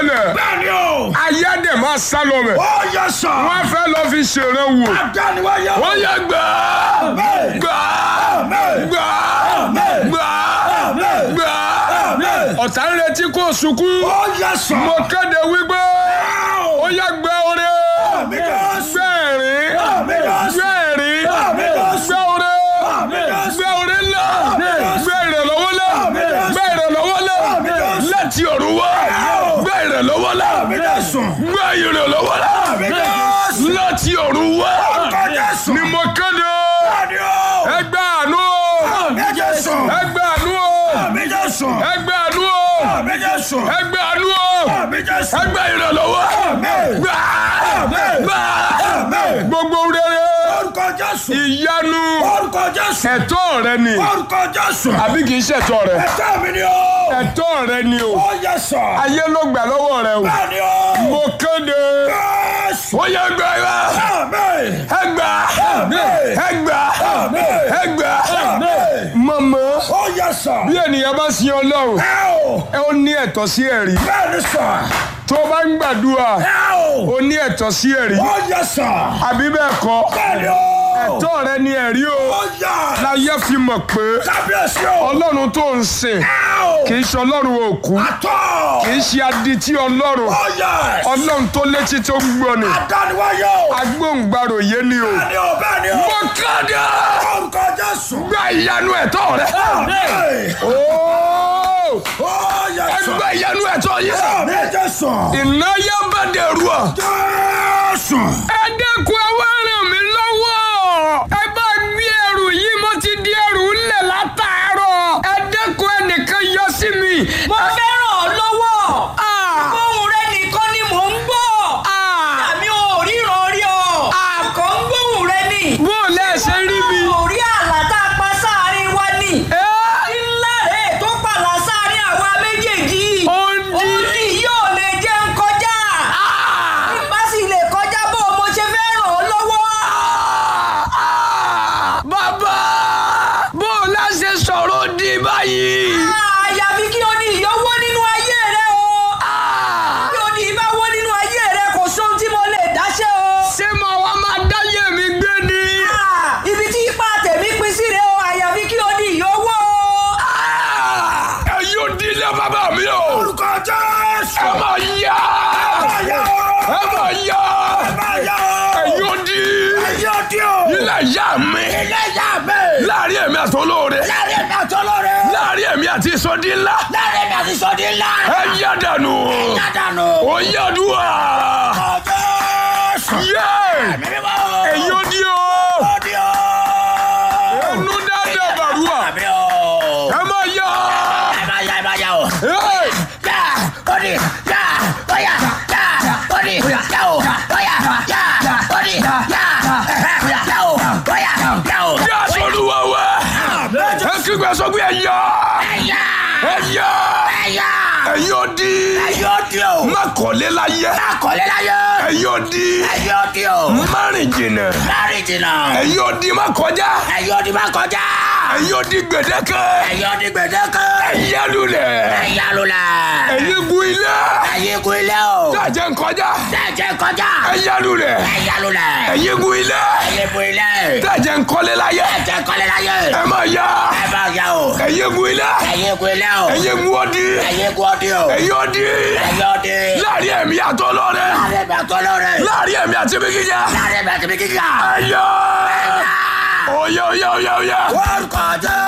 ṣẹlẹ̀ Bẹ́ẹ̀ni o. ayé dẹ̀ máa sá lọ bẹ̀ Ó yẹ sọ. wọ́n fẹ́ lọ fi ṣèrè wò Adániwáyé o. wọ́n yẹ gbà Amen. gbà Amen. gbà Amen. gbà Amen. gbà Amen. ọ̀tá ń retí kó sunkún Ó yẹ sọ. mo kéde wípé ó yẹ gbẹ oore Àmì Jésù. gbẹ ẹ̀rín Àmì Jésù. gbẹ ẹ̀rín Àmì Jésù. gbẹ oore Àmì Jésù. gbẹ oore ńlá Àmì Jésù. gbẹ ìrànlọ́wọ́ ńlá Àmì Jésù. gbẹ ìrànlọ́wọ́ ńlá Àmì Jésù. láti ọ̀run wá Àmì. gbẹ ìrànlọ́wọ́ ńlá Àmì Jésù. gbẹ ìrànlọ́wọ́ ńlá Àmì Jésù. láti ọ̀run wá Orúkọ Jésù. ni mo kéde Bẹ́ẹ̀ni o. ẹgbẹ́ àánú Àmì Jésù. ẹgbẹ́ àánú Àmì Jésù. ẹgbẹ́ àánú Àmì Jésù. ẹgbẹ́ àánú Àmì Jésù. ẹgbẹ́ ìrànlọ́wọ́ Àmín. gbà Àmín. gbà Àmín. gbogbo rere Orúkọ Jésù. ìyanu Orúkọ Jésù. ẹ̀tọ́ rẹ ni Orúkọ Jésù. àbí kì í ṣẹ̀tọ́ rẹ Ẹ̀tọ́ mi ni o. ẹ̀tọ́ rẹ ni o Ó yẹ sọ. ayé ló gbà lọ́wọ́ rẹ o Bẹ́ẹ̀ni o. mo kéde Jésù. ó yẹ gbà wá Àmín. ẹgbà Àmín. ẹgbà Àmín. ẹgbà Àmín. mọ̀mọ́ Ó yẹ sọ. bí ènìyàn bá sin ọlọ́run Ẹ o. ẹ ó ní ẹ̀tọ́ sí ẹ̀rí Bẹ́ẹ̀ni sọ. tó o bá ń gbàdúrà Ẹ o. ó ní ẹ̀tọ́ sí ẹ̀rí Ó yẹ sọ. àbí bẹ́ẹ̀ kọ́ Bẹ́ẹ̀ni o. ẹ̀tọ́ rẹ ni ẹ̀rí o Ó yẹ. láyé fi mọ̀ pé Kábíyèsí o. ọlọ́run tó ń sìn Ẹ o. kì í ṣe ọlọ́run òkú Àtọ̀. kì í ṣe adití ọlọ́run Ó yẹ. ọlọ́run tó létí tó ń gbọ́ ni Adániwáyé o. agbóhùngbàrò yé ni o. Bẹ́ẹ̀ni o. Bẹ́ẹ̀ni o. mo kéde Orúkọ Jésù. gba ìyanu ẹ̀tọ́ rẹ. Àmín. Ooo! Ó yẹ sọ. ẹgbẹ́ ìyanu ẹ̀tọ́ yìí. Àmín Jésù. ìnáyà bá dẹrù ọ. Jésù. ẹ dẹ́kun ẹ wá ràn mí lọ́wọ́. ẹ bá gbé ẹrù yìí mo ti di ẹrù ńlẹ̀ látàárọ̀. ẹ dẹ́kun ẹnìkan yọ sí mi. mo fẹ́ ràn ọ́ lọ́wọ́. Ah! ohùn rẹ nìkan ni mò ń gbọ́. Ah! àmì ò ríran rí ọ. àkọ́ ń gbóhùn rẹ ni. bó o lẹ́ ṣe rí mi. ò rí àlá tá a pa sáàrin wa ni. Ẹ́! ńlá rẹ̀ tó pàlà sáàrin àwa méjèèjì. Ó ń dí. òdì yóò lè jẹ́ ń kọjá. Ah! bá sì lè kọjá bó o mo ṣe fẹ́ ràn ọ́ lọ́wọ́. Ah! bàbá bó o lẹ́ ṣe sọ̀rọ̀ di báyìí. àyàfi kí o ní ìyọ́wọ́ nínú ayé rẹ o. Ah! kí o ní ìbáwọ́ nínú ayé rẹ kò sóhun tí mo lè dáṣẹ́ o. ṣé mo wá máa dáyé mi gbé ni. Ah, ibi tí ipa tèmi pín sí rèé o àyàfi kí o ní ìyówó o. ẹ yóò di ilé bàbá mi o. Orúkọ Jésù. ẹ máa yá. Ayé o. ẹ máa yá. Ayé ẹ o. yóò di Ayé o di o. ilé ìyá mi. Ilé ìyá mi. láàrin èmi àti olóore. Láàrin mi àti olóore. láàrin èmi àti sọdí ńlá. Láàrin mi àti sọ́dí ńlá. ẹ yá dànù. Yádànù. ó yá dùwà. Orúkọ Jésù. yé. Mímọ́. ẹ yóò di o. Ó di o. ẹnu dáadáa bàrúwà. Àmì o. ẹ máa yá. Ẹ máa yá ẹ máa yá o. Hey! Yá. Ó di. Yá. Ó yá. Yá. Ó di. Yá o. Ó yá. Yá. Ó di. Yá. Yá o. Ó yá. Yá o. yá sọlúwa wá. ẹ kígbe sọ pé ẹ yá. Ẹ̀yà. ẹ yá. Ẹ̀yà. ẹ yóò di. Ẹ̀yọ́ di o. má kọ́lé láyé. Akọ̀lẹ́ láyé. ẹ yóò di. Ẹ̀yọ́ di o. márùn jìnnà. Láàrin jìnnà. ẹ yóò di má kọjá. Ẹ̀yọ́ di máa kọjá. ẹ yóò di gbèdéke. Ẹ̀yọ́ di gbẹ̀dẹ́kẹ́. ẹ yá lulẹ̀. Ẹ̀yà lulẹ̀. ẹ̀yin gun ilé. Ẹ̀yin gun ilé o. dájẹ́ ń kọjá. Dẹ̀jẹ̀ kọjá. ẹ yá lulẹ̀. Ẹ̀yà lulẹ̀. ẹ̀yin gun ilé. Ẹ̀yin gun ilé. dájẹ́ ń kọ́lé láyé. Dẹ̀jẹ̀ kọ́lé láyé. ẹ má yá. Ẹ bá yá o. ẹ̀yin gun ilé. Ẹ̀yin gun ilé o. ẹ̀yin gun ọdí. Ẹ̀yin gun ọdí o. ẹ̀yin ọdí. Ẹ̀yin ọdí. láàrin ẹ̀mí àtọ́ lọ́rẹ́. Láàrin mi àtọ́ lọ́rẹ̀. láàrin ẹ̀mí àti ibi gíga. Láàrin mi àti mi kíkà. ẹ̀yọ́. Ẹ̀yà. oyè oyè oyè oyè. Orúkọ jẹ́.